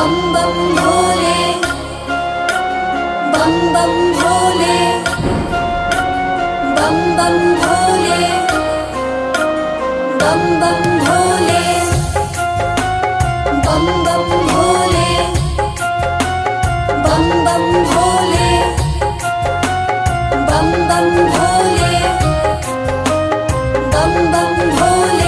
बम बम भोले बम बम भोले बम बम भोले बम बम भोले बम बम भोले बम बम भोले बम बम भोले बम बम भोले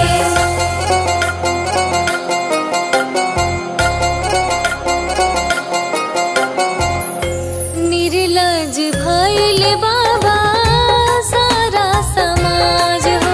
निर्लज भइल बाबा सारा समाज हो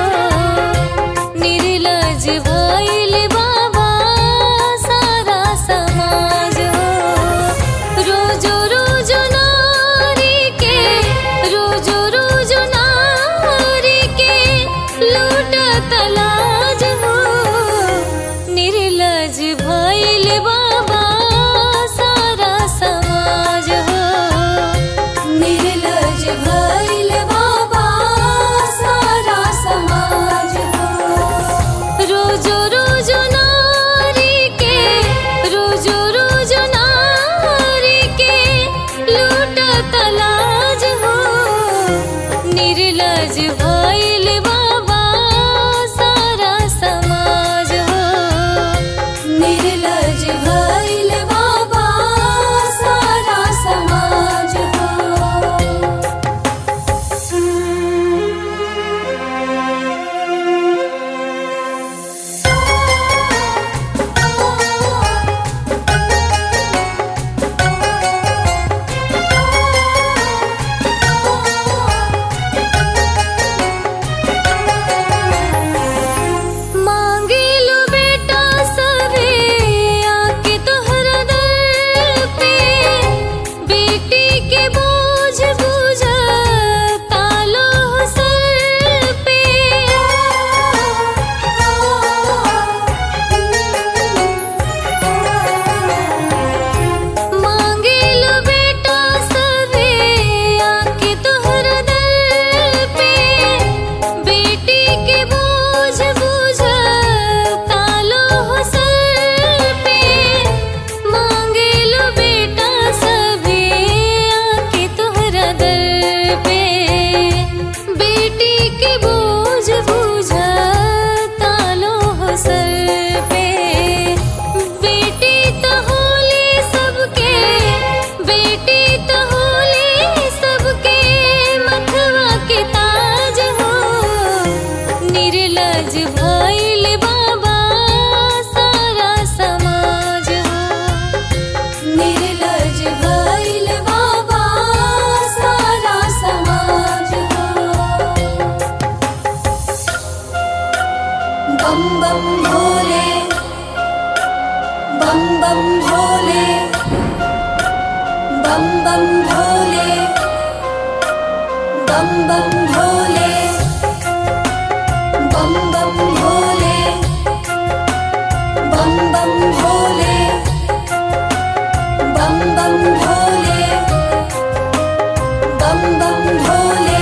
निर्लज भइल बाबा सारा समाज हो रोजो रोजो नारी के रोजो रोजो नारी के लूटत लाज हो निर्लज भइल बाबा सारा समाज हो निर्लज भइल बाबा सारा समाज हो रोजो रोजो नारी के रोजो रोजो नारी के लूटत लाज हो निर्लज भइल बाबा सारा समाज हो निर्लज भइल बाबा सारा समाज हो मांगे लो बेटा सवे आके तोहरा दर पे बेटी के बोझ बुझ तालो सर पे मांगे लो बेटा सवे आके तोहरा दर पे बेटी के बोझ बुझ तालो सर पे मांगे लो बेटा सभी आके तोहरा दर पे बेटी के बोझ बुझ तालो सर पे बेटी तो होली सबके बेटी तो होली सबके मथवा के ताज हो निर्लज भइल बाबा सारा समाज हो निर्लज भइल बाबा सारा समाज हो बम बम भोले बम बम भोले बम बम भोले बम बम भोले बम बम भोले बम बम भोले बम बम भोले बम बम भोले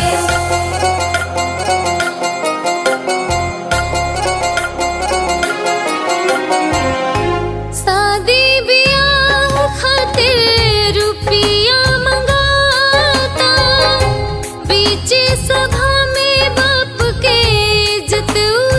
शादी बियाह खातिर रुपिया मंगाता बीच सभा में बाप के इज्जत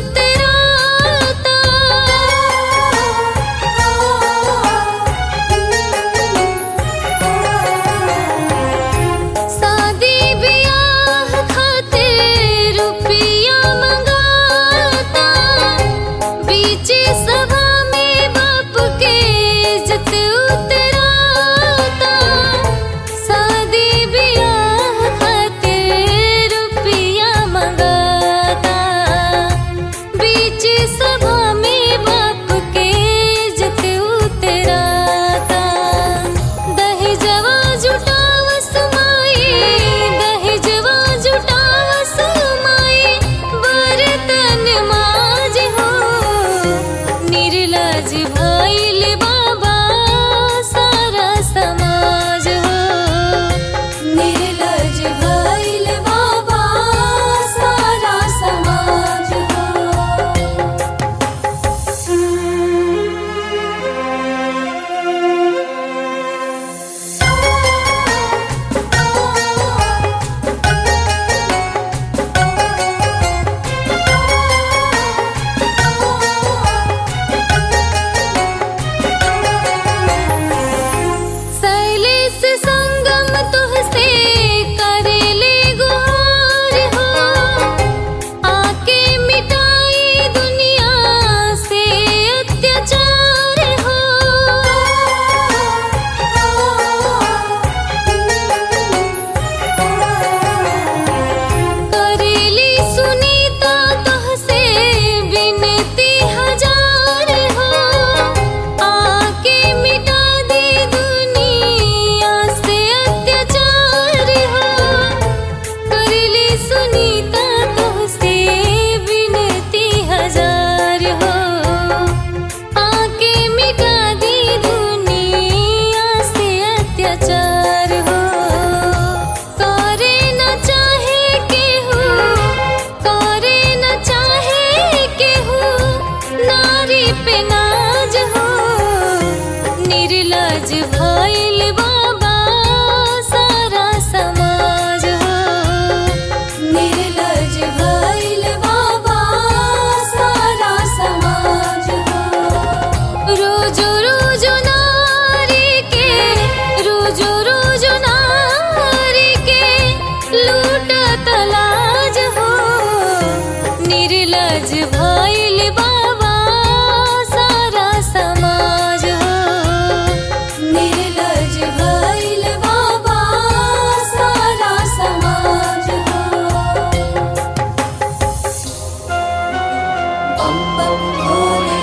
बम भोले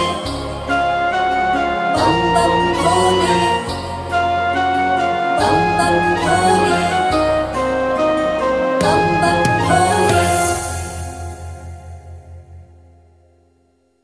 बम बम भोले बम बम भोले